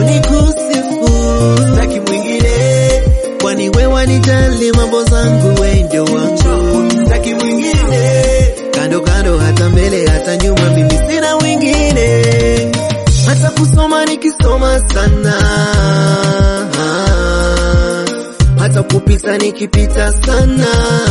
nikusifu, sitaki mwingine, kwani wewe wanijali mambo zangu, wewe ndio wangu, sitaki mwingine, kando kando, hata mbele hata nyuma, mimi sina wengine, hata kusoma nikisoma sana, hata kupita nikipita sana,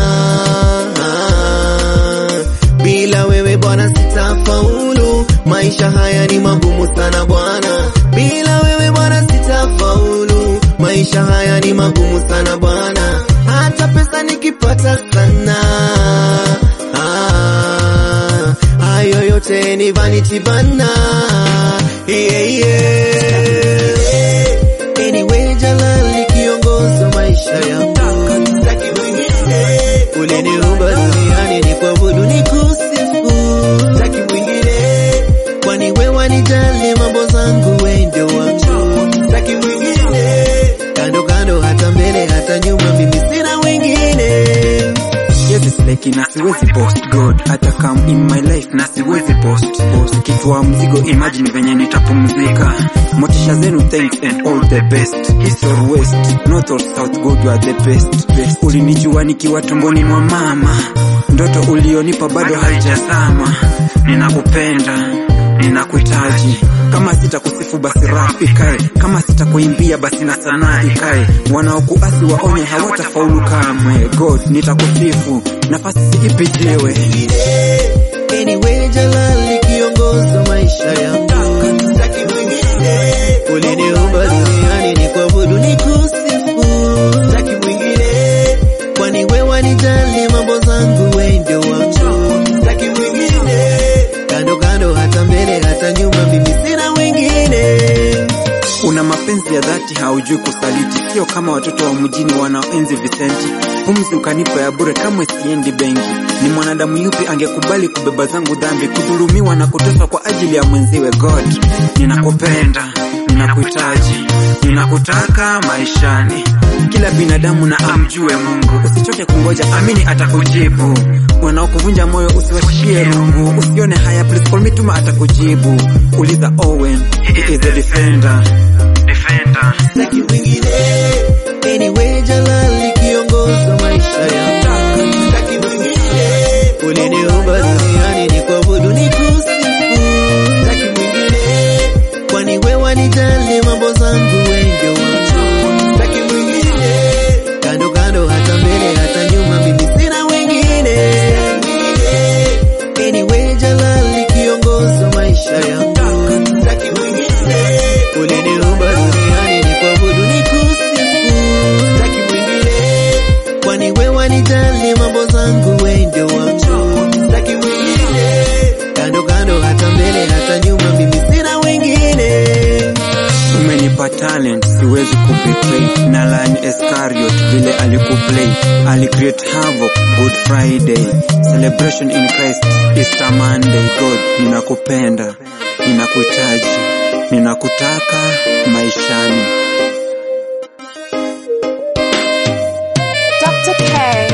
bila wewe Bwana sitafaulu, maisha haya ni magumu sana Bwana, bila wewe Bwana sitafaulu, maisha haya ni magumu sana Bwana, hata pesa nikipata sana ah, hayo yote ni vanity bana, yeah, yeah. Anyway, Jalali kiongoza maisha yangu, sitaki mwingine, uliniumba duniani ni kuabudu nikusifu, sitaki mwingine, kwani wewe wanijali mambo zangu, wewe ndio wangu, sitaki mwingine, kando kando, hata mbele hata nyuma, mimi sina wengine. Yes, it's like na siwezi post God hata come in my life na siwezi post post kichwa mzigo imagine venye nitapumzika motisha zenu thanks and all the best east or west north or south God you are the best best ulinijua nikiwa tumboni mwa mama ndoto ulionipa bado haijazama ninakupenda ninakuhitaji kama sitakusifu basi rap ikae kama sitakuimbia basi na sanaa ikae wanaokuasi waonye hawatafaulu kamwe god nitakusifu nafasi siipijiwe Anyway, Jalali kiongoza maisha yangu, sitaki mwingine, uliniumba duniani ni kuabudu nikusifu, sitaki mwingine, kwani wewe wanijali mambo zangu, wewe ndio wangu, sitaki mwingine, kando kando, hata mbele hata nyuma, mimi sina wengine. una mapenzi ya dhati haujui kusaliti sio kama watoto wa mjini wanaoenzi visenti pumzi ukanipa ya bure kamwe siendi benki ni mwanadamu yupi angekubali kubeba zangu dhambi kudhulumiwa na kuteswa kwa ajili ya mwenziwe god ninakupenda ninakuhitaji ninakutaka maishani kila binadamu na amjue mungu usichoke kungoja amini atakujibu wanaokuvunja moyo usiwashie rungu usione haya please call me tuma atakujibu uliza owen he is the defender defender sitaki mwingine. Anyway, Jalali kiongoza maisha yangu, sitaki mwingine. Uliniumba duniani ni kuabudu nikusifu, sitaki mwingine, kwani wewe wanijali mambo zangu, wewe ndio wangu, sitaki mwingine, kando kando, hata mbele hata nyuma, mimi sina wengine. Anyway, Jalali kiongoza maisha yangu, sitaki mwingine. Uliniumba duniani ni kuabudu nikusifu, sitaki mwingine, kwani wewe wanijali mambo zangu, wewe ndio wangu, sitaki mwingine, kando kando, hata mbele hata nyuma, mimi sina wengine. umenipa talent siwezi kubetray na lani escariot vile alikuplay alicreate havoc good friday celebration in christ easter monday god ninakupenda ninakuhitaji ninakutaka maishani Dr. K.